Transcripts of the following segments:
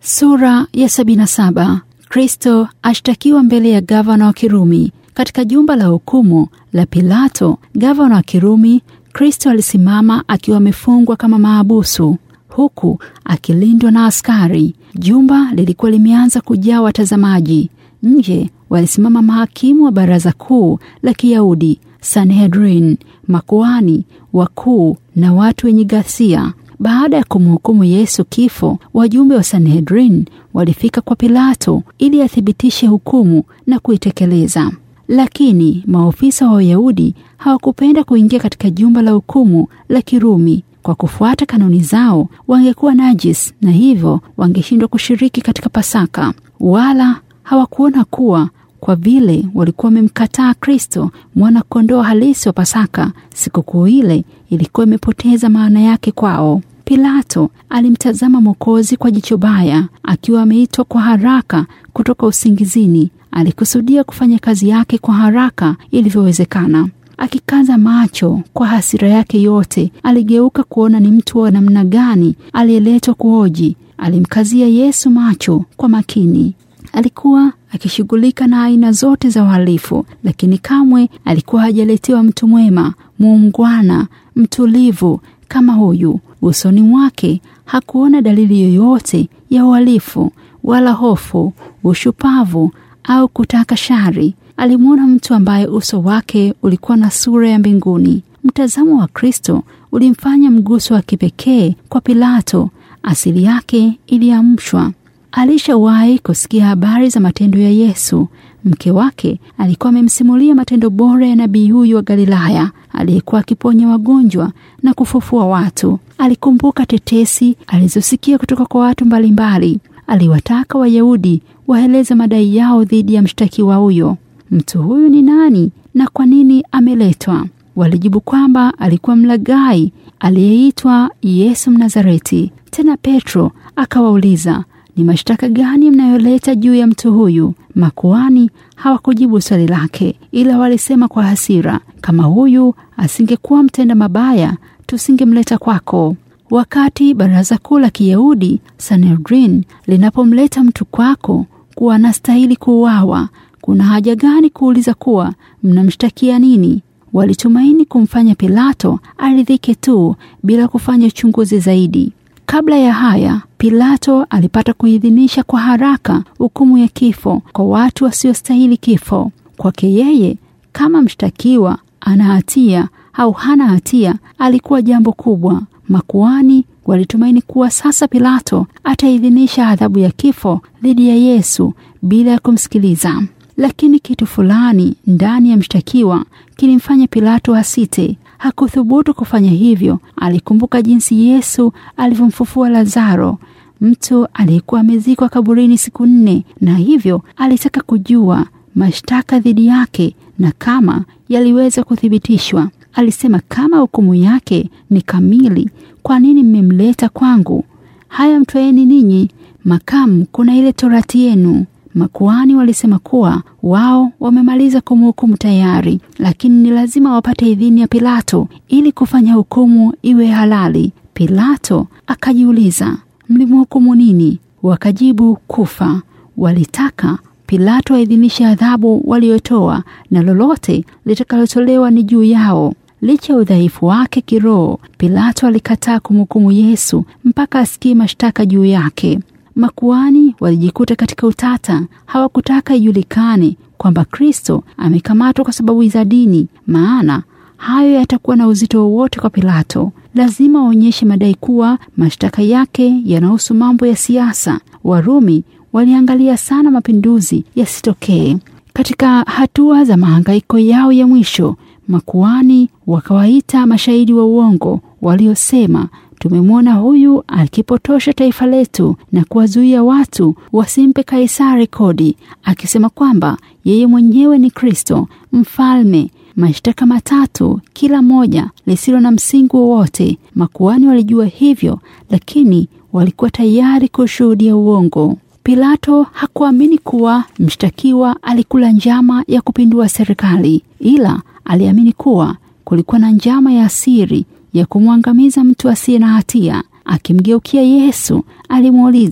Sura ya 77. Kristo ashtakiwa mbele ya gavana wa Kirumi. Katika jumba la hukumu la Pilato, gavana wa Kirumi, Kristo alisimama akiwa amefungwa kama maabusu, huku akilindwa na askari. Jumba lilikuwa limeanza kujaa watazamaji. Nje walisimama mahakimu wa baraza kuu la Kiyahudi, Sanhedrin, makuani wakuu na watu wenye ghasia. Baada ya kumhukumu Yesu kifo, wajumbe wa Sanhedrin walifika kwa Pilato ili athibitishe hukumu na kuitekeleza. Lakini maofisa wa Wayahudi hawakupenda kuingia katika jumba la hukumu la Kirumi. Kwa kufuata kanuni zao, wangekuwa najis na hivyo wangeshindwa kushiriki katika Pasaka. Wala hawakuona kuwa kwa vile walikuwa wamemkataa Kristo, mwana kondoo halisi wa Pasaka, sikukuu ile ilikuwa imepoteza maana yake kwao. Pilato alimtazama Mwokozi kwa jicho baya. Akiwa ameitwa kwa haraka kutoka usingizini, alikusudia kufanya kazi yake kwa haraka ilivyowezekana. Akikaza macho kwa hasira yake yote, aligeuka kuona ni mtu wa namna gani aliyeletwa kuhoji. Alimkazia Yesu macho kwa makini. Alikuwa akishughulika na aina zote za uhalifu, lakini kamwe alikuwa hajaletewa mtu mwema, muungwana, mtulivu kama huyu. Usoni mwake hakuona dalili yoyote ya uhalifu wala hofu, ushupavu au kutaka shari. Alimwona mtu ambaye uso wake ulikuwa na sura ya mbinguni. Mtazamo wa Kristo ulimfanya mguso wa kipekee kwa Pilato. Asili yake iliamshwa. Alishawahi kusikia habari za matendo ya Yesu. Mke wake alikuwa amemsimulia matendo bora ya nabii huyu wa Galilaya aliyekuwa akiponya wagonjwa na kufufua watu. Alikumbuka tetesi alizosikia kutoka kwa watu mbalimbali. Aliwataka Wayahudi waeleze madai yao dhidi ya mshtakiwa huyo. Mtu huyu ni nani na kwa nini ameletwa? Walijibu kwamba alikuwa mlaghai aliyeitwa Yesu Mnazareti. Tena Petro akawauliza, ni mashtaka gani mnayoleta juu ya mtu huyu? Makuani hawakujibu swali lake, ila walisema kwa hasira, kama huyu asingekuwa mtenda mabaya, tusingemleta kwako. Wakati baraza kuu la Kiyahudi Sanhedrin linapomleta mtu kwako kuwa anastahili kuuawa, kuna haja gani kuuliza kuwa mnamshtakia nini? Walitumaini kumfanya Pilato aridhike tu bila kufanya uchunguzi zaidi. Kabla ya haya, Pilato alipata kuidhinisha kwa haraka hukumu ya kifo kwa watu wasiostahili kifo. Kwake yeye, kama mshtakiwa ana hatia au hana hatia, alikuwa jambo kubwa. Makuani walitumaini kuwa sasa Pilato ataidhinisha adhabu ya kifo dhidi ya Yesu bila ya kumsikiliza. Lakini kitu fulani ndani ya mshtakiwa kilimfanya Pilato asite. Hakuthubutu kufanya hivyo. Alikumbuka jinsi Yesu alivyomfufua Lazaro, mtu aliyekuwa amezikwa kaburini siku nne, na hivyo alitaka kujua mashtaka dhidi yake na kama yaliweza kuthibitishwa. Alisema, kama hukumu yake ni kamili, kwa nini mmemleta kwangu? Haya, mtwaeni ninyi makamu, kuna ile torati yenu. Makuhani walisema kuwa wao wamemaliza kumhukumu tayari, lakini ni lazima wapate idhini ya Pilato ili kufanya hukumu iwe halali. Pilato akajiuliza, mlimhukumu nini? Wakajibu, kufa. Walitaka Pilato aidhinishe adhabu waliotoa na lolote litakalotolewa ni juu yao. Licha ya udhaifu wake kiroho, Pilato alikataa kumhukumu Yesu mpaka asikie mashtaka juu yake. Makuani walijikuta katika utata. Hawakutaka ijulikane kwamba Kristo amekamatwa kwa sababu za dini, maana hayo yatakuwa na uzito wowote kwa Pilato. Lazima waonyeshe madai kuwa mashtaka yake yanahusu mambo ya siasa. Warumi waliangalia sana mapinduzi yasitokee. Katika hatua za mahangaiko yao ya mwisho, makuani wakawaita mashahidi wa uongo waliosema Tumemwona huyu akipotosha taifa letu na kuwazuia watu wasimpe Kaisari kodi, akisema kwamba yeye mwenyewe ni Kristo mfalme. Mashtaka matatu, kila moja lisilo na msingi wowote. Makuhani walijua hivyo, lakini walikuwa tayari kushuhudia uongo. Pilato hakuamini kuwa mshtakiwa alikula njama ya kupindua serikali, ila aliamini kuwa kulikuwa na njama ya siri ya kumwangamiza mtu asiye na hatia. Akimgeukia Yesu, alimuuliza,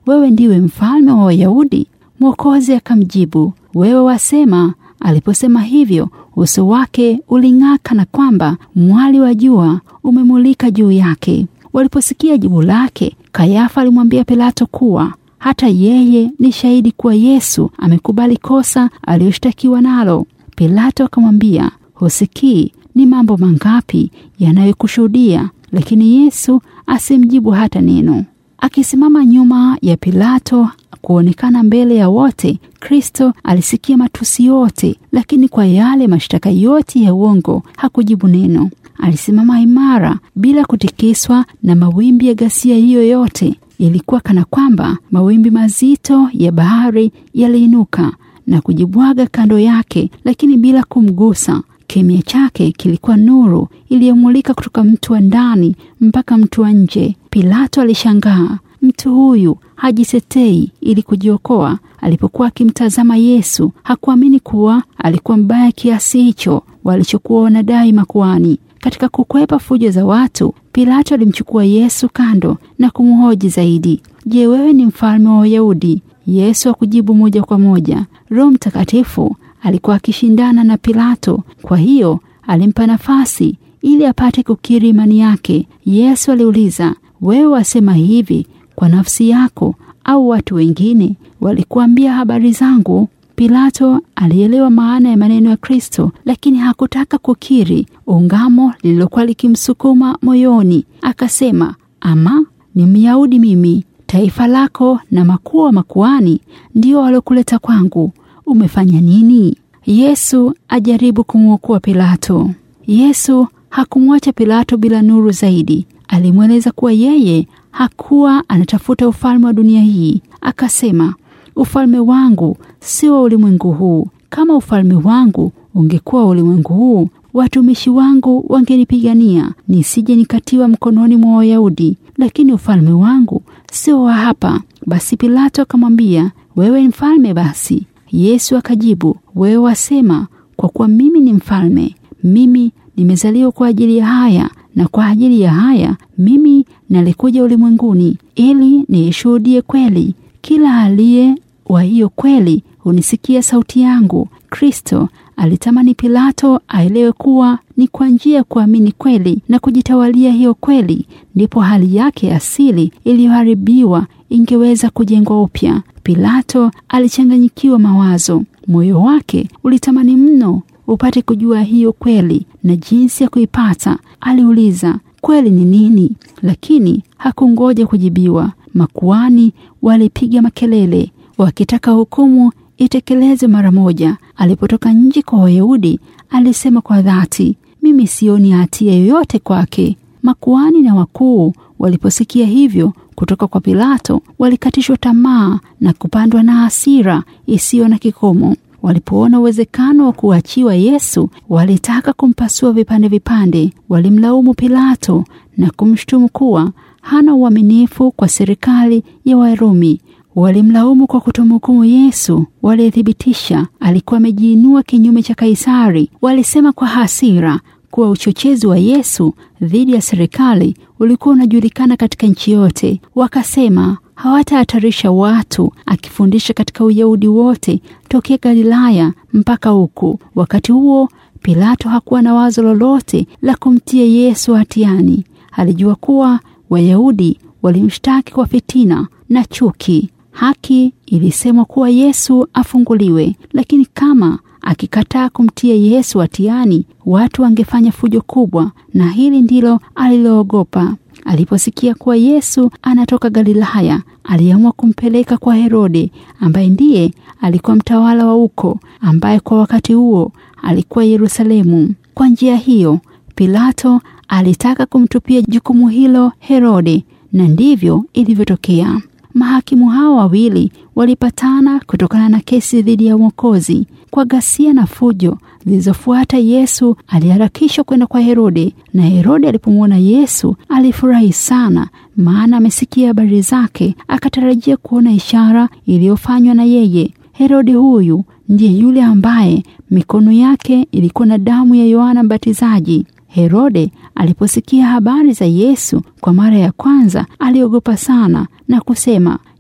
wewe ndiwe mfalme wa Wayahudi? Mwokozi akamjibu, wewe wasema. Aliposema hivyo, uso wake uling'aa kana kwamba mwali wa jua umemulika juu yake. Waliposikia jibu lake, Kayafa alimwambia Pilato kuwa hata yeye ni shahidi kuwa Yesu amekubali kosa aliyoshtakiwa nalo. Pilato akamwambia, husikii ni mambo mangapi yanayokushuhudia? Lakini Yesu asimjibu hata neno. Akisimama nyuma ya Pilato kuonekana mbele ya wote, Kristo alisikia matusi yote, lakini kwa yale mashtaka yote ya uongo hakujibu neno. Alisimama imara bila kutikiswa na mawimbi ya ghasia hiyo yote. Ilikuwa kana kwamba mawimbi mazito ya bahari yaliinuka na kujibwaga kando yake, lakini bila kumgusa. Kimya chake kilikuwa nuru iliyomulika kutoka mtu wa ndani mpaka mtu wa nje. Pilato alishangaa. Mtu huyu hajitetei ili kujiokoa. Alipokuwa akimtazama Yesu, hakuamini kuwa alikuwa mbaya kiasi hicho walichokuwa wanadai makuhani. Katika kukwepa fujo za watu, Pilato alimchukua Yesu kando na kumhoji zaidi. Je, wewe ni mfalme wa Wayahudi? Yesu hakujibu moja kwa moja. Roho Mtakatifu alikuwa akishindana na Pilato, kwa hiyo alimpa nafasi ili apate kukiri imani yake. Yesu aliuliza, wewe wasema hivi kwa nafsi yako au watu wengine walikuambia habari zangu? Pilato alielewa maana ya maneno ya Kristo, lakini hakutaka kukiri ungamo lililokuwa likimsukuma moyoni. Akasema, ama ni Myahudi mimi, taifa lako na makuu wa makuhani ndio waliokuleta kwangu. Umefanya nini? Yesu ajaribu kumwokoa Pilato. Yesu hakumwacha Pilato bila nuru zaidi. Alimweleza kuwa yeye hakuwa anatafuta ufalme wa dunia hii. Akasema, ufalme wangu si wa ulimwengu huu. Kama ufalme wangu ungekuwa wa ulimwengu huu, watumishi wangu wangenipigania nisije nikatiwa mkononi mwa Wayahudi, lakini ufalme wangu sio wa hapa. Basi Pilato akamwambia, wewe ni mfalme basi? Yesu akajibu, wewe wasema, kwa kuwa mimi ni mfalme. Mimi nimezaliwa kwa ajili ya haya, na kwa ajili ya haya mimi nalikuja ulimwenguni ili niishuhudie kweli. Kila aliye wa hiyo kweli hunisikia sauti yangu. Kristo alitamani Pilato aelewe kuwa ni kwa njia ya kuamini kweli na kujitawalia hiyo kweli ndipo hali yake asili iliyoharibiwa ingeweza kujengwa upya. Pilato alichanganyikiwa mawazo, moyo wake ulitamani mno upate kujua hiyo kweli na jinsi ya kuipata. Aliuliza, kweli ni nini? Lakini hakungoja kujibiwa. Makuani walipiga makelele wakitaka hukumu itekelezwe mara moja. Alipotoka nje kwa Wayahudi, alisema kwa dhati, mimi sioni hatia yoyote kwake. Makuani na wakuu waliposikia hivyo kutoka kwa Pilato, walikatishwa tamaa na kupandwa na hasira isiyo na kikomo. Walipoona uwezekano wa kuachiwa Yesu, walitaka kumpasua vipande vipande. Walimlaumu Pilato na kumshutumu kuwa hana uaminifu kwa serikali ya Warumi. Walimlaumu kwa kutomhukumu Yesu, walithibitisha alikuwa amejiinua kinyume cha Kaisari. Walisema kwa hasira kuwa uchochezi wa Yesu dhidi ya serikali ulikuwa unajulikana katika nchi yote. Wakasema hawatahatarisha watu akifundisha katika Uyahudi wote tokea Galilaya mpaka huku. Wakati huo Pilato hakuwa na wazo lolote la kumtia Yesu hatiani. Alijua kuwa Wayahudi walimshtaki kwa fitina na chuki. Haki ilisemwa kuwa Yesu afunguliwe, lakini kama akikataa kumtia Yesu hatiani, watu wangefanya fujo kubwa, na hili ndilo aliloogopa. Aliposikia kuwa Yesu anatoka Galilaya, aliamua kumpeleka kwa Herode, ambaye ndiye alikuwa mtawala wa huko, ambaye kwa wakati huo alikuwa Yerusalemu. Kwa njia hiyo, Pilato alitaka kumtupia jukumu hilo Herode, na ndivyo ilivyotokea. Mahakimu hao wawili walipatana kutokana na kesi dhidi ya Mwokozi. Kwa ghasia na fujo zilizofuata, Yesu aliharakishwa kwenda kwa Herode, na Herode alipomwona Yesu alifurahi sana, maana amesikia habari zake, akatarajia kuona ishara iliyofanywa na yeye. Herode huyu ndiye yule ambaye mikono yake ilikuwa na damu ya Yohana Mbatizaji. Herode aliposikia habari za Yesu kwa mara ya kwanza aliogopa sana na kusema,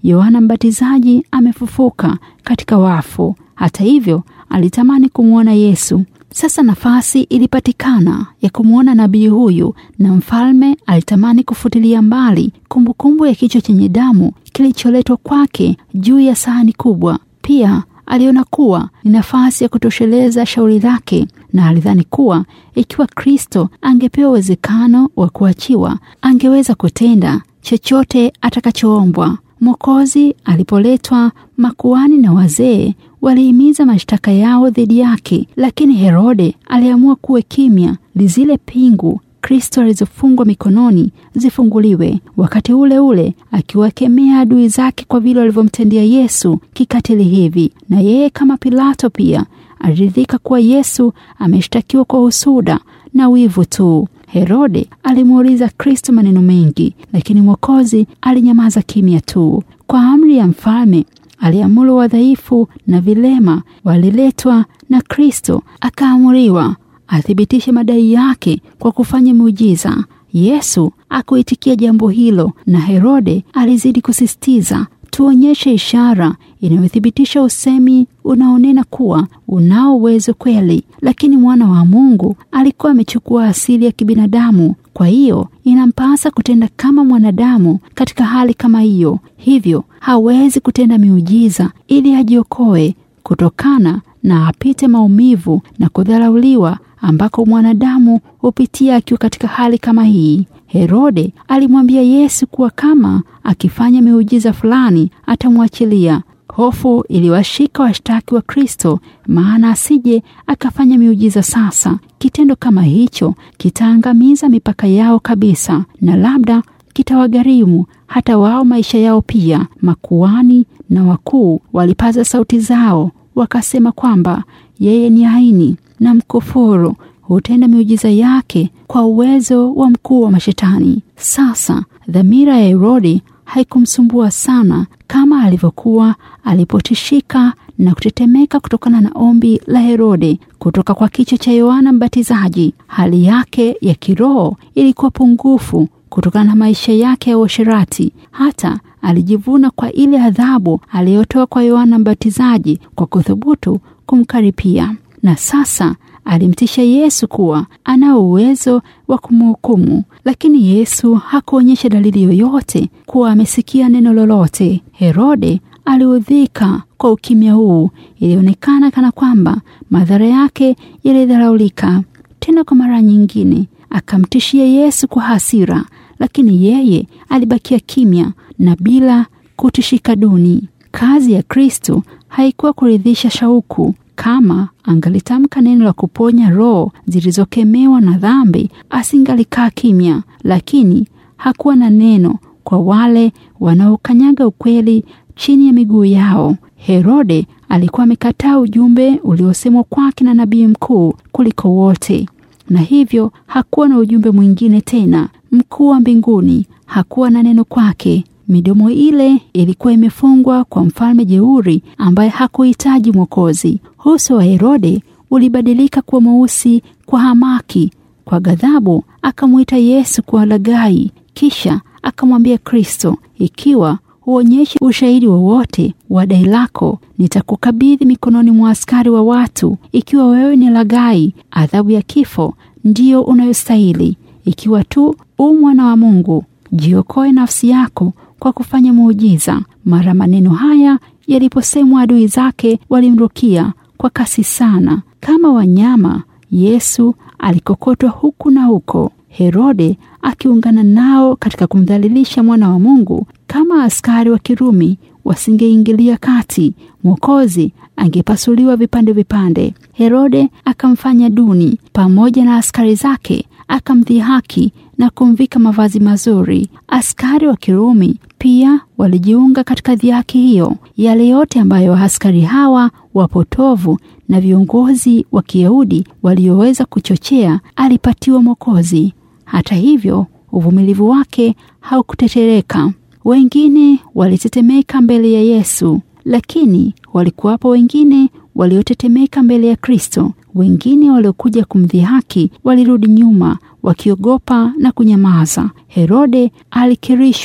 Yohana Mbatizaji amefufuka katika wafu. Hata hivyo, alitamani kumwona Yesu. Sasa nafasi ilipatikana ya kumwona nabii huyu, na mfalme alitamani kufutilia mbali kumbukumbu ya kichwa chenye damu kilicholetwa kwake juu ya sahani kubwa. Pia aliona kuwa ni nafasi ya kutosheleza shauri lake, na alidhani kuwa ikiwa Kristo angepewa uwezekano wa kuachiwa, angeweza kutenda chochote atakachoombwa. Mwokozi alipoletwa, makuhani na wazee walihimiza mashtaka yao dhidi yake, lakini Herode aliamua kuwe kimya, zile pingu Kristo alizofungwa mikononi zifunguliwe, wakati ule ule akiwakemea adui zake kwa vile walivyomtendea Yesu kikatili hivi. Na yeye kama Pilato pia aliridhika kuwa Yesu ameshtakiwa kwa husuda na wivu tu. Herode alimuuliza Kristo maneno mengi, lakini Mwokozi alinyamaza kimya tu. Kwa amri ya mfalme aliamuru wadhaifu na vilema waliletwa, na Kristo akaamuriwa athibitishe madai yake kwa kufanya muujiza. Yesu akuitikia jambo hilo, na Herode alizidi kusisitiza, tuonyeshe ishara inayothibitisha usemi unaonena kuwa unao uwezo kweli. Lakini mwana wa Mungu alikuwa amechukua asili ya kibinadamu, kwa hiyo inampasa kutenda kama mwanadamu katika hali kama hiyo. Hivyo hawezi kutenda miujiza ili ajiokoe kutokana na apite maumivu na kudharauliwa ambako mwanadamu hupitia akiwa katika hali kama hii. Herode alimwambia Yesu kuwa kama akifanya miujiza fulani atamwachilia. Hofu iliwashika washtaki wa Kristo, maana asije akafanya miujiza sasa. Kitendo kama hicho kitaangamiza mipaka yao kabisa, na labda kitawagharimu hata wao maisha yao pia. Makuhani na wakuu walipaza sauti zao wakasema kwamba yeye ni haini na mkufuru, hutenda miujiza yake kwa uwezo wa mkuu wa mashetani. Sasa dhamira ya Herodi haikumsumbua sana kama alivyokuwa alipotishika na kutetemeka kutokana na ombi la Herode kutoka kwa kichwa cha Yohana Mbatizaji. Hali yake ya kiroho ilikuwa pungufu kutokana na maisha yake ya uasherati. Hata alijivuna kwa ile adhabu aliyotoa kwa Yohana Mbatizaji kwa kuthubutu kumkaripia, na sasa alimtisha Yesu kuwa anao uwezo wa kumhukumu, lakini Yesu hakuonyesha dalili yoyote kuwa amesikia neno lolote. Herode aliudhika kwa ukimya huu. Ilionekana kana kwamba madhara yake yalidharaulika. Tena kwa mara nyingine akamtishia Yesu kwa hasira, lakini yeye alibakia kimya na bila kutishika duni. Kazi ya Kristo haikuwa kuridhisha shauku. Kama angalitamka neno la kuponya roho zilizokemewa na dhambi, asingalikaa kimya, lakini hakuwa na neno kwa wale wanaokanyaga ukweli chini ya miguu yao. Herode alikuwa amekataa ujumbe uliosemwa kwake na nabii mkuu kuliko wote, na hivyo hakuwa na ujumbe mwingine tena. Mkuu wa mbinguni hakuwa na neno kwake. Midomo ile ilikuwa imefungwa kwa mfalme jeuri ambaye hakuhitaji mwokozi. Uso wa Herode ulibadilika kuwa mweusi kwa hamaki. Kwa ghadhabu akamwita Yesu kuwa laghai, kisha akamwambia Kristo, ikiwa huonyeshi ushahidi wowote wa dai lako, nitakukabidhi mikononi mwa askari wa watu. Ikiwa wewe ni laghai, adhabu ya kifo ndiyo unayostahili. Ikiwa tu u mwana wa Mungu, jiokoe nafsi yako kwa kufanya muujiza. Mara maneno haya yaliposemwa, adui zake walimrukia kwa kasi sana kama wanyama. Yesu alikokotwa huku na huko, Herode akiungana nao katika kumdhalilisha mwana wa Mungu. Kama askari wa Kirumi wasingeingilia kati, Mwokozi angepasuliwa vipande vipande. Herode akamfanya duni pamoja na askari zake, akamdhihaki na kumvika mavazi mazuri. Askari wa Kirumi pia walijiunga katika dhihaki hiyo. Yale yote ambayo askari hawa wapotovu na viongozi wa Kiyahudi walioweza kuchochea, alipatiwa Mwokozi. Hata hivyo, uvumilivu wake haukutetereka. Wengine walitetemeka mbele ya Yesu, lakini walikuwapo wengine waliotetemeka mbele ya Kristo. Wengine waliokuja kumdhihaki walirudi nyuma wakiogopa na kunyamaza. Herode alikirishwa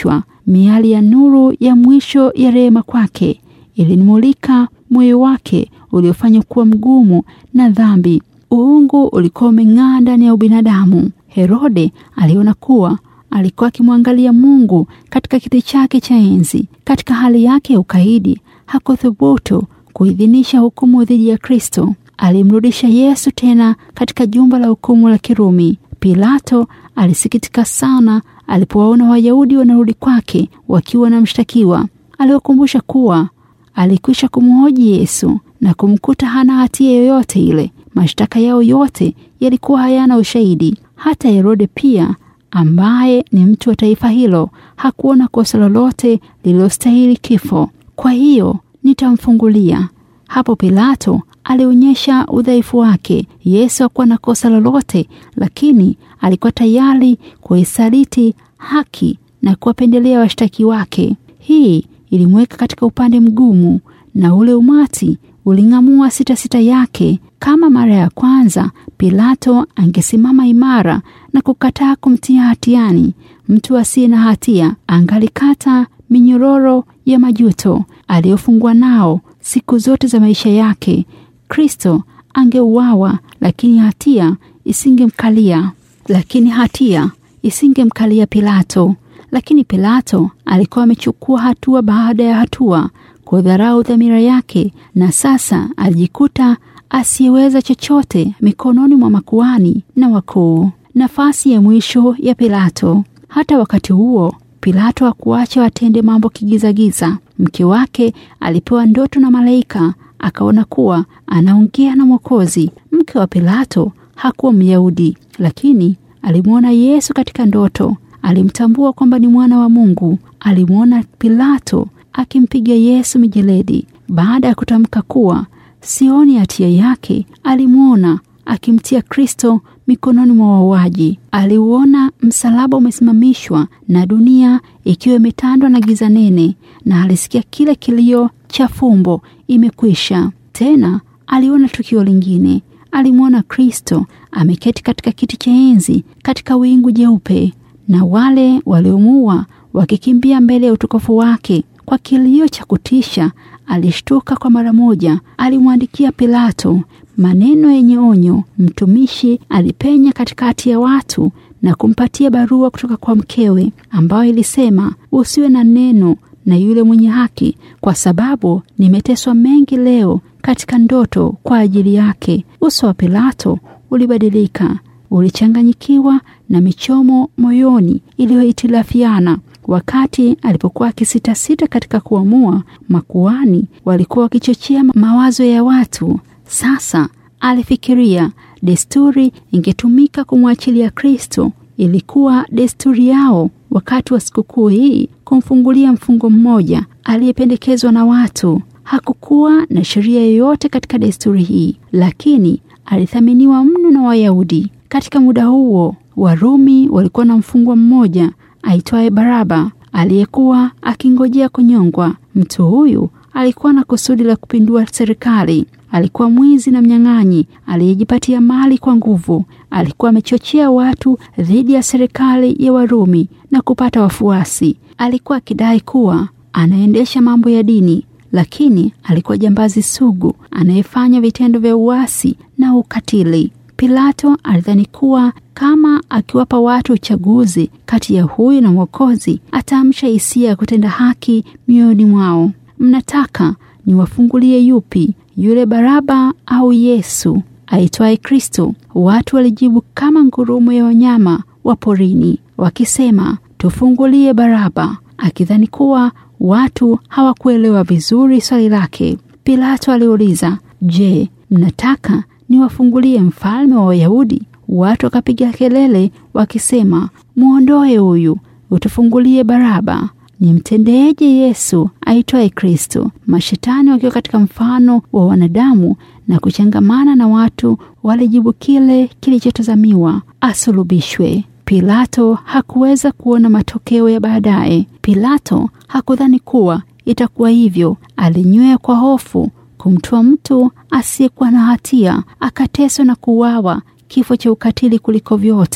miali ya nuru ya mwisho ya rehema kwake ilimulika moyo wake uliofanywa kuwa mgumu na dhambi. Uungu ulikuwa umeng'aa ndani ya ubinadamu. Herode aliona kuwa alikuwa akimwangalia Mungu katika kiti chake cha enzi. Katika hali yake ya ukaidi, hakuthubutu kuidhinisha hukumu dhidi ya Kristo. Alimrudisha Yesu tena katika jumba la hukumu la Kirumi. Pilato alisikitika sana alipowaona Wayahudi wanarudi kwake wakiwa na mshtakiwa. Aliwakumbusha kuwa alikwisha kumhoji Yesu na kumkuta hana hatia yoyote ile. Mashtaka yao yote yalikuwa hayana ushahidi. Hata Herode pia, ambaye ni mtu wa taifa hilo, hakuona kosa lolote lililostahili kifo. Kwa hiyo nitamfungulia. Hapo Pilato alionyesha udhaifu wake. Yesu hakuwa na kosa lolote, lakini alikuwa tayari kuisaliti haki na kuwapendelea washtaki wake. Hii ilimweka katika upande mgumu, na ule umati uling'amua sita sita yake. Kama mara ya kwanza, Pilato angesimama imara na kukataa kumtia hatiani mtu asiye na hatia, angalikata minyororo ya majuto aliyofungwa nao siku zote za maisha yake. Kristo angeuawa, lakini hatia isingemkalia, lakini hatia isingemkalia Pilato. Lakini Pilato alikuwa amechukua hatua baada ya hatua kudharau dhamira yake, na sasa alijikuta asiyeweza chochote mikononi mwa makuhani na wakuu. Nafasi ya mwisho ya Pilato. Hata wakati huo Pilato hakuacha watende mambo kigizagiza. Mke wake alipewa ndoto na malaika, akaona kuwa anaongea na Mwokozi. Mke wa Pilato hakuwa Myahudi, lakini alimwona Yesu katika ndoto. Alimtambua kwamba ni mwana wa Mungu. Alimwona Pilato akimpiga Yesu mijeledi. Baada ya kutamka kuwa sioni hatia yake, alimwona akimtia Kristo mikononi mwa wauaji. Aliuona msalaba umesimamishwa na dunia ikiwa imetandwa na giza nene, na alisikia kile kilio cha fumbo, imekwisha. Tena aliona tukio lingine. Alimwona Kristo ameketi katika kiti cha enzi katika wingu jeupe, na wale waliomuua wakikimbia mbele ya utukufu wake. Kwa kilio cha kutisha, alishtuka kwa mara moja. Alimwandikia Pilato maneno yenye onyo. Mtumishi alipenya katikati ya watu na kumpatia barua kutoka kwa mkewe ambayo ilisema, usiwe na neno na yule mwenye haki, kwa sababu nimeteswa mengi leo katika ndoto kwa ajili yake. Uso wa Pilato ulibadilika, ulichanganyikiwa na michomo moyoni iliyohitilafiana. Wakati alipokuwa akisitasita katika kuamua, makuhani walikuwa wakichochea mawazo ya watu. Sasa alifikiria desturi ingetumika kumwachilia Kristo. Ilikuwa desturi yao wakati wa sikukuu hii kumfungulia mfungo mmoja aliyependekezwa na watu. Hakukuwa na sheria yoyote katika desturi hii, lakini alithaminiwa mno na Wayahudi. Katika muda huo, Warumi walikuwa na mfungwa mmoja aitwaye Baraba aliyekuwa akingojea kunyongwa. Mtu huyu alikuwa na kusudi la kupindua serikali. Alikuwa mwizi na mnyang'anyi aliyejipatia mali kwa nguvu. Alikuwa amechochea watu dhidi ya serikali ya Warumi na kupata wafuasi. Alikuwa akidai kuwa anaendesha mambo ya dini, lakini alikuwa jambazi sugu anayefanya vitendo vya uasi na ukatili. Pilato alidhani kuwa kama akiwapa watu uchaguzi kati ya huyu na Mwokozi, ataamsha hisia ya kutenda haki mioyoni mwao. Mnataka niwafungulie yupi, yule Baraba au Yesu aitwaye Kristo? Watu walijibu kama ngurumo ya wanyama wa porini, wakisema tufungulie Baraba, akidhani kuwa watu hawakuelewa vizuri swali lake. Pilato aliuliza, je, mnataka niwafungulie mfalme wa Wayahudi? Watu wakapiga kelele wakisema, mwondoe huyu, utufungulie Baraba. Nimtendeeje Yesu aitwaye Kristo? Mashetani wakiwa katika mfano wa wanadamu na kuchangamana na watu walijibu kile kilichotazamiwa, asulubishwe. Pilato hakuweza kuona matokeo ya baadaye. Pilato hakudhani kuwa itakuwa hivyo. Alinywea kwa hofu kumtoa mtu asiyekuwa na hatia akateswa na kuuawa kifo cha ukatili kuliko vyote.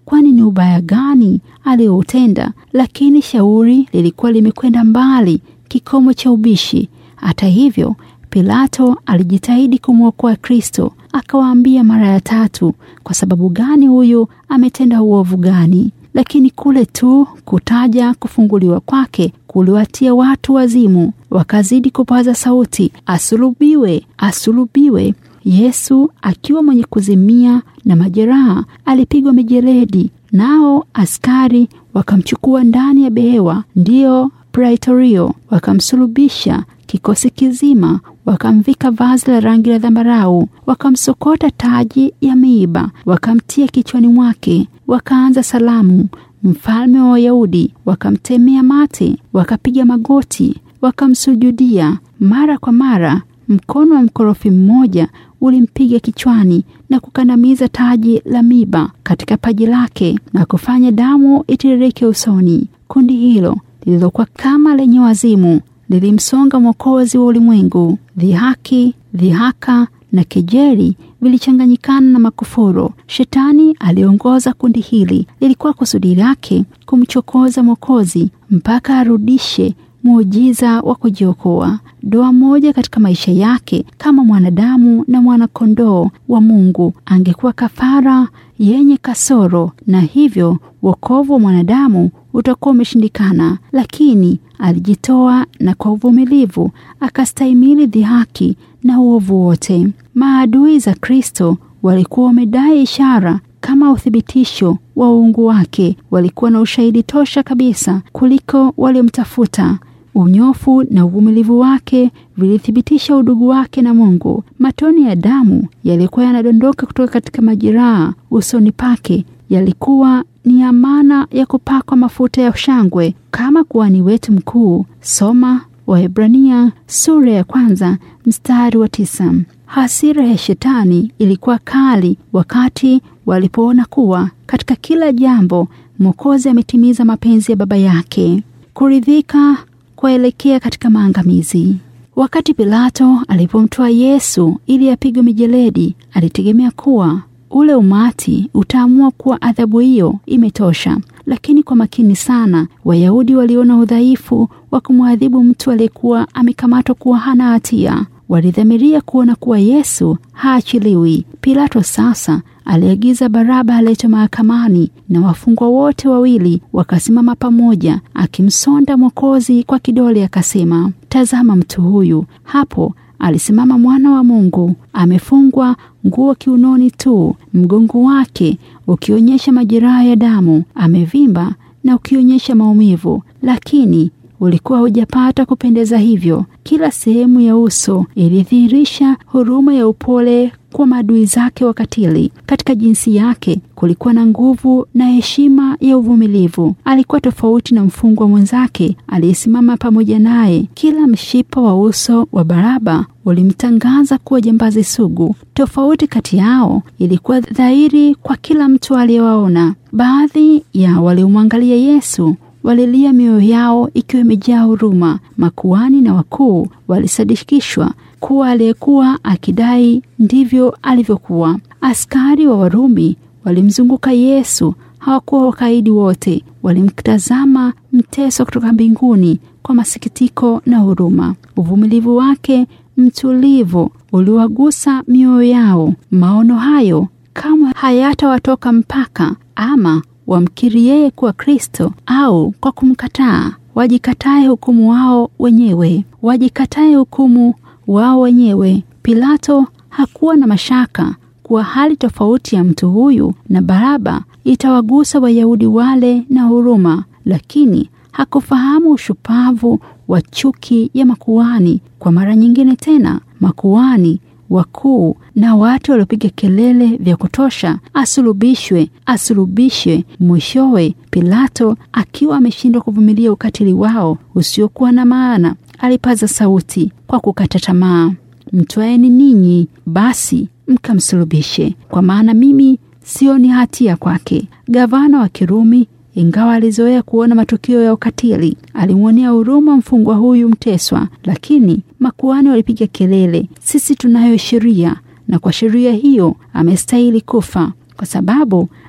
kwani ni ubaya gani aliyoutenda? Lakini shauri lilikuwa limekwenda mbali, kikomo cha ubishi. Hata hivyo, Pilato alijitahidi kumwokoa Kristo, akawaambia mara ya tatu, kwa sababu gani huyu ametenda uovu gani? Lakini kule tu kutaja kufunguliwa kwake kuliwatia watu wazimu, wakazidi kupaza sauti, asulubiwe, asulubiwe. Yesu akiwa mwenye kuzimia na majeraha alipigwa mijeledi, nao askari wakamchukua ndani ya behewa, ndiyo praetorio, wakamsulubisha kikosi kizima, wakamvika vazi la rangi la dhambarau, wakamsokota taji ya miiba, wakamtia kichwani mwake, wakaanza salamu, mfalme wa Wayahudi, wakamtemea mate, wakapiga magoti, wakamsujudia. Mara kwa mara mkono wa mkorofi mmoja ulimpiga kichwani na kukandamiza taji la miba katika paji lake na kufanya damu itiririke usoni. Kundi hilo lililokuwa kama lenye wazimu lilimsonga Mwokozi wa ulimwengu. Dhihaki, dhihaka na kejeli vilichanganyikana na makufuru. Shetani aliongoza kundi hili. Lilikuwa kusudi lake kumchokoza Mwokozi mpaka arudishe muujiza wa kujiokoa. Doa moja katika maisha yake kama mwanadamu na mwanakondoo wa Mungu angekuwa kafara yenye kasoro, na hivyo wokovu wa mwanadamu utakuwa umeshindikana. Lakini alijitoa na kwa uvumilivu akastahimili dhihaki na uovu wote. Maadui za Kristo walikuwa wamedai ishara kama uthibitisho wa uungu wake. Walikuwa na ushahidi tosha kabisa kuliko waliomtafuta. Unyofu na uvumilivu wake vilithibitisha udugu wake na Mungu. Matone ya damu yalikuwa yanadondoka kutoka katika majeraha usoni pake, yalikuwa ni amana ya kupakwa mafuta ya shangwe kama kuhani wetu mkuu. Soma Waebrania sura ya kwanza mstari wa tisa. Hasira ya shetani ilikuwa kali wakati walipoona kuwa katika kila jambo Mwokozi ametimiza mapenzi ya Baba yake. Kuridhika kuelekea katika maangamizi. Wakati Pilato alipomtoa Yesu ili apigwe mijeledi, alitegemea kuwa ule umati utaamua kuwa adhabu hiyo imetosha. Lakini kwa makini sana, Wayahudi waliona udhaifu wa kumwadhibu mtu aliyekuwa amekamatwa kuwa hana hatia. Walidhamiria kuona kuwa Yesu haachiliwi. Pilato sasa aliagiza Baraba aletwe mahakamani, na wafungwa wote wawili wakasimama pamoja, akimsonda Mwokozi kwa kidole, akasema, tazama mtu huyu hapo alisimama mwana wa Mungu, amefungwa nguo kiunoni tu, mgongo wake ukionyesha majeraha ya damu, amevimba na ukionyesha maumivu, lakini ulikuwa hujapata kupendeza hivyo. Kila sehemu ya uso ilidhihirisha huruma ya upole kwa maadui zake wakatili. Katika jinsi yake kulikuwa na nguvu na heshima ya uvumilivu. Alikuwa tofauti na mfungwa mwenzake aliyesimama pamoja naye. Kila mshipa wa uso wa Baraba ulimtangaza kuwa jambazi sugu. Tofauti kati yao ilikuwa dhahiri kwa kila mtu aliyewaona. Baadhi ya waliomwangalia Yesu walilia mioyo yao ikiwa imejaa huruma. Makuhani na wakuu walisadikishwa kuwa aliyekuwa akidai ndivyo alivyokuwa. Askari wa Warumi walimzunguka Yesu. Hawakuwa wakaidi wote, walimtazama mteso kutoka mbinguni kwa masikitiko na huruma. Uvumilivu wake mtulivu uliwagusa mioyo yao. Maono hayo kamwe hayatawatoka mpaka ama wamkiri yeye kuwa Kristo au kwa kumkataa. Wajikatae hukumu wao wenyewe, wajikatae hukumu wao wenyewe. Pilato hakuwa na mashaka kuwa hali tofauti ya mtu huyu na Baraba itawagusa Wayahudi wale na huruma, lakini hakufahamu ushupavu wa chuki ya makuhani. Kwa mara nyingine tena, makuhani wakuu na watu waliopiga kelele vya kutosha, asulubishwe, asulubishwe. Mwishowe Pilato akiwa ameshindwa kuvumilia ukatili wao usiokuwa na maana, alipaza sauti kwa kukata tamaa, mtwaeni ninyi basi mkamsulubishe, kwa maana mimi sioni hatia kwake. Gavana wa Kirumi ingawa alizoea kuona matukio ya ukatili, alimwonea huruma mfungwa huyu mteswa. Lakini makuhani walipiga kelele, sisi tunayo sheria, na kwa sheria hiyo amestahili kufa, kwa sababu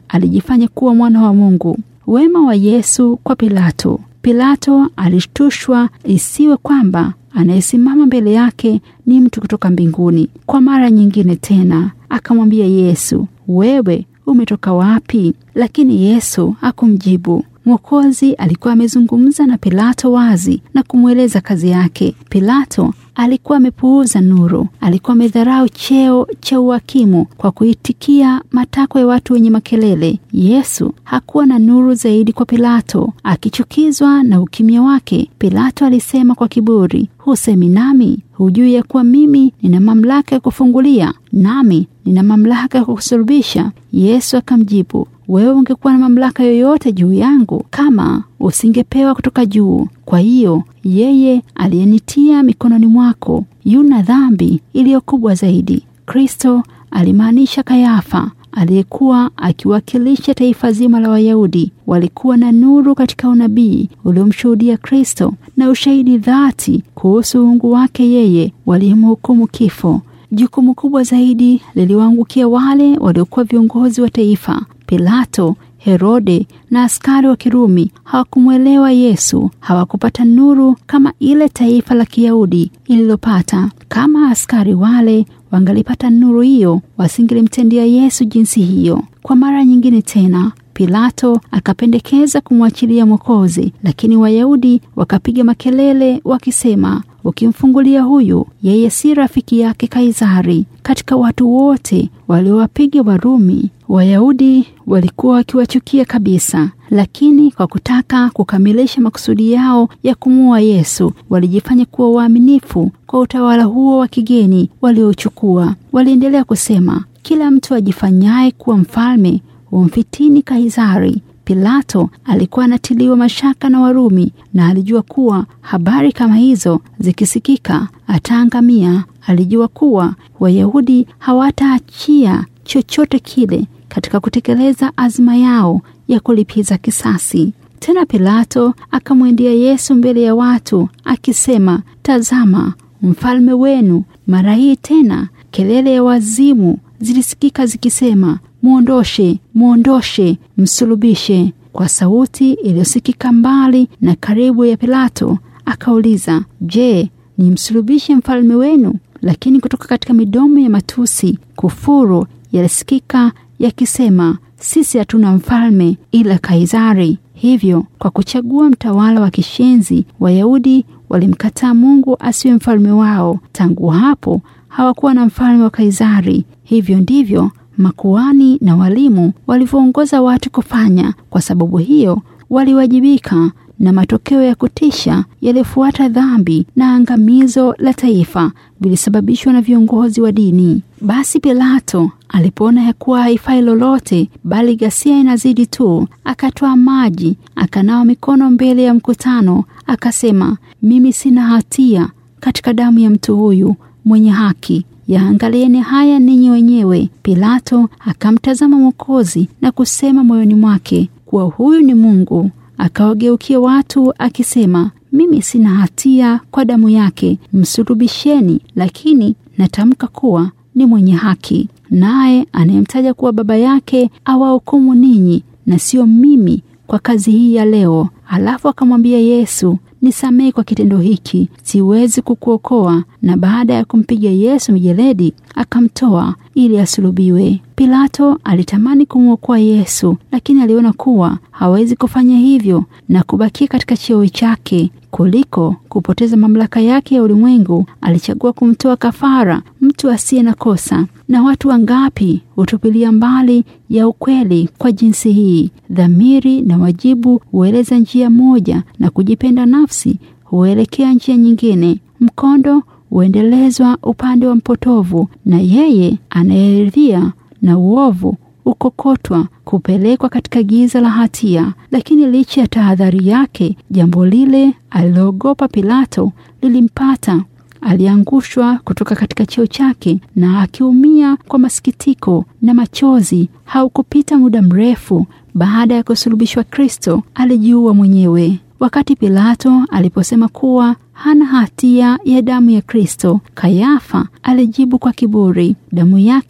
alijifanya kuwa mwana wa Mungu. Wema wa Yesu kwa Pilato. Pilato alishtushwa isiwe kwamba anayesimama mbele yake ni mtu kutoka mbinguni. Kwa mara nyingine tena akamwambia Yesu, wewe umetoka wapi? Lakini Yesu hakumjibu. Mwokozi alikuwa amezungumza na Pilato wazi na kumweleza kazi yake. Pilato alikuwa amepuuza nuru, alikuwa amedharau cheo cha uhakimu kwa kuitikia matakwa ya watu wenye makelele. Yesu hakuwa na nuru zaidi kwa Pilato. Akichukizwa na ukimya wake, Pilato alisema kwa kiburi, husemi nami? Hujui ya kuwa mimi nina mamlaka ya kufungulia, nami nina mamlaka ya kukusulubisha? Yesu akamjibu, wewe ungekuwa na mamlaka yoyote juu yangu kama usingepewa kutoka juu. Kwa hiyo yeye aliyenitia mikononi mwako yuna dhambi iliyo kubwa zaidi. Kristo alimaanisha Kayafa aliyekuwa akiwakilisha taifa zima la Wayahudi. Walikuwa na nuru katika unabii uliomshuhudia Kristo na ushahidi dhati kuhusu uungu wake yeye, waliyemhukumu kifo. Jukumu kubwa zaidi liliwaangukia wale waliokuwa viongozi wa taifa. Pilato, Herode na askari wa Kirumi hawakumwelewa Yesu, hawakupata nuru kama ile taifa la Kiyahudi ililopata. Kama askari wale wangalipata nuru hiyo, wasingelimtendea Yesu jinsi hiyo. Kwa mara nyingine tena Pilato akapendekeza kumwachilia Mwokozi, lakini Wayahudi wakapiga makelele wakisema, ukimfungulia huyu, yeye si rafiki yake Kaisari. Katika watu wote waliowapiga Warumi, Wayahudi walikuwa wakiwachukia kabisa, lakini kwa kutaka kukamilisha makusudi yao ya kumuua Yesu, walijifanya kuwa waaminifu kwa utawala huo wa kigeni waliochukua. Waliendelea kusema, kila mtu ajifanyaye kuwa mfalme umfitini Kaisari. Pilato alikuwa anatiliwa mashaka na Warumi na alijua kuwa habari kama hizo zikisikika ataangamia. Alijua kuwa Wayahudi hawataachia chochote kile katika kutekeleza azma yao ya kulipiza kisasi. Tena Pilato akamwendea Yesu mbele ya watu akisema, tazama mfalme wenu. Mara hii tena kelele ya wazimu zilisikika zikisema, mwondoshe, mwondoshe, msulubishe. Kwa sauti iliyosikika mbali na karibu ya Pilato akauliza, je, ni msulubishe mfalme wenu? Lakini kutoka katika midomo ya matusi kufuru yalisikika yakisema, sisi hatuna mfalme ila Kaisari. Hivyo kwa kuchagua mtawala wa kishenzi, Wayahudi walimkataa Mungu asiwe mfalme wao. Tangu hapo hawakuwa na mfalme wa Kaisari. Hivyo ndivyo makuhani na walimu walivyoongoza watu kufanya. Kwa sababu hiyo waliwajibika na matokeo ya kutisha yaliyofuata dhambi na angamizo la taifa vilisababishwa na viongozi wa dini. Basi Pilato alipoona ya kuwa haifai lolote, bali ghasia inazidi tu, akatoa maji, akanawa mikono mbele ya mkutano, akasema, mimi sina hatia katika damu ya mtu huyu mwenye haki Yaangalieni haya ninyi wenyewe. Pilato akamtazama Mwokozi na kusema moyoni mwake kuwa huyu ni Mungu. Akawageukia watu akisema, mimi sina hatia kwa damu yake, msulubisheni, lakini natamka kuwa ni mwenye haki. Naye anayemtaja kuwa baba yake awahukumu ninyi na sio mimi kwa kazi hii ya leo. Alafu akamwambia Yesu, nisamehe kwa kitendo hiki, siwezi kukuokoa. Na baada ya kumpiga Yesu mijeledi, akamtoa ili asulubiwe. Pilato alitamani kumwokoa Yesu, lakini aliona kuwa hawezi kufanya hivyo na kubakia katika cheo chake kuliko kupoteza mamlaka yake ya ulimwengu. Alichagua kumtoa kafara mtu asiye na kosa. Na watu wangapi hutupilia mbali ya ukweli kwa jinsi hii? Dhamiri na wajibu hueleza njia moja na kujipenda nafsi huelekea njia nyingine. Mkondo huendelezwa upande wa mpotovu, na yeye anayeridhia na uovu ukokotwa kupelekwa katika giza la hatia. Lakini licha ya tahadhari yake, jambo lile aliloogopa Pilato lilimpata. Aliangushwa kutoka katika cheo chake, na akiumia kwa masikitiko na machozi. Haukupita muda mrefu baada ya kusulubishwa, Kristo alijiua mwenyewe. Wakati Pilato aliposema kuwa hana hatia ya damu ya Kristo, Kayafa alijibu kwa kiburi, damu yake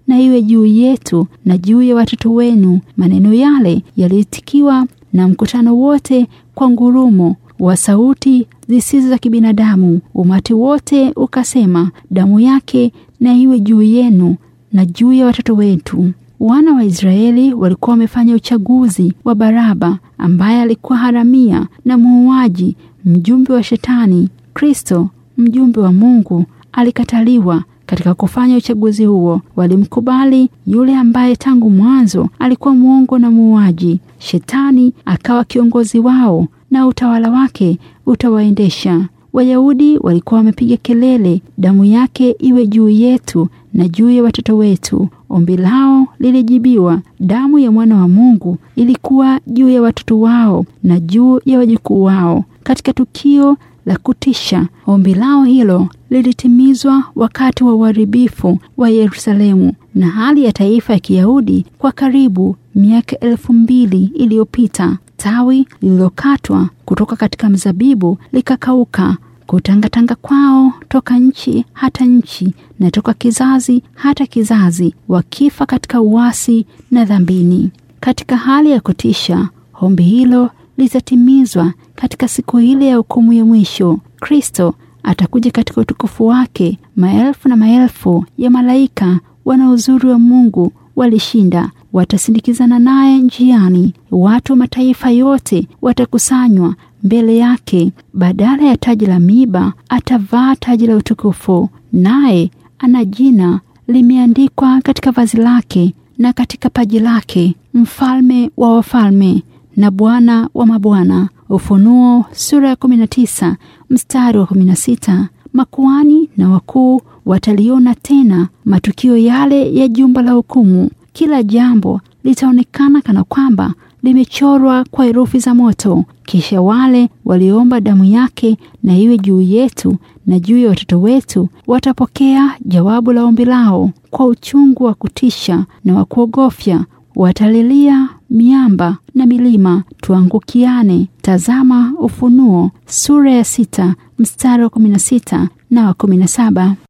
na iwe juu yetu na juu ya watoto wenu. Maneno yale yaliitikiwa na mkutano wote kwa ngurumo wa sauti zisizo za kibinadamu. Umati wote ukasema, damu yake na iwe juu yenu na juu ya watoto wetu. Wana wa Israeli walikuwa wamefanya uchaguzi wa Baraba ambaye alikuwa haramia na muuaji, mjumbe wa Shetani. Kristo, mjumbe wa Mungu, alikataliwa katika kufanya uchaguzi huo. Walimkubali yule ambaye tangu mwanzo alikuwa mwongo na muuaji. Shetani akawa kiongozi wao na utawala wake utawaendesha. Wayahudi walikuwa wamepiga kelele, damu yake iwe juu yetu na juu ya watoto wetu. Ombi lao lilijibiwa. Damu ya mwana wa Mungu ilikuwa juu ya watoto wao na juu ya wajukuu wao. Katika tukio la kutisha, ombi lao hilo lilitimizwa wakati wa uharibifu wa Yerusalemu na hali ya taifa ya Kiyahudi kwa karibu miaka elfu mbili iliyopita. Tawi lililokatwa kutoka katika mzabibu likakauka kutangatanga kwao toka nchi hata nchi na toka kizazi hata kizazi, wakifa katika uasi na dhambini. Katika hali ya kutisha, ombi hilo litatimizwa katika siku ile ya hukumu ya mwisho. Kristo atakuja katika utukufu wake. Maelfu na maelfu ya malaika wana uzuri wa Mungu walishinda, watasindikizana naye njiani. Watu wa mataifa yote watakusanywa mbele yake. Badala ya taji la miiba atavaa taji la utukufu, naye ana jina limeandikwa katika vazi lake na katika paji lake, mfalme wa wafalme na Bwana wa mabwana. Ufunuo sura ya 19 mstari wa 16. Makuhani na wakuu wataliona tena matukio yale ya jumba la hukumu. Kila jambo litaonekana kana kwamba limechorwa kwa herufi za moto. Kisha wale waliomba damu yake na iwe juu yetu na juu ya watoto wetu watapokea jawabu la ombi lao kwa uchungu wa kutisha na wa kuogofya. Watalilia miamba na milima, tuangukiane. Tazama Ufunuo sura ya sita mstari wa kumi na sita na wa kumi na saba.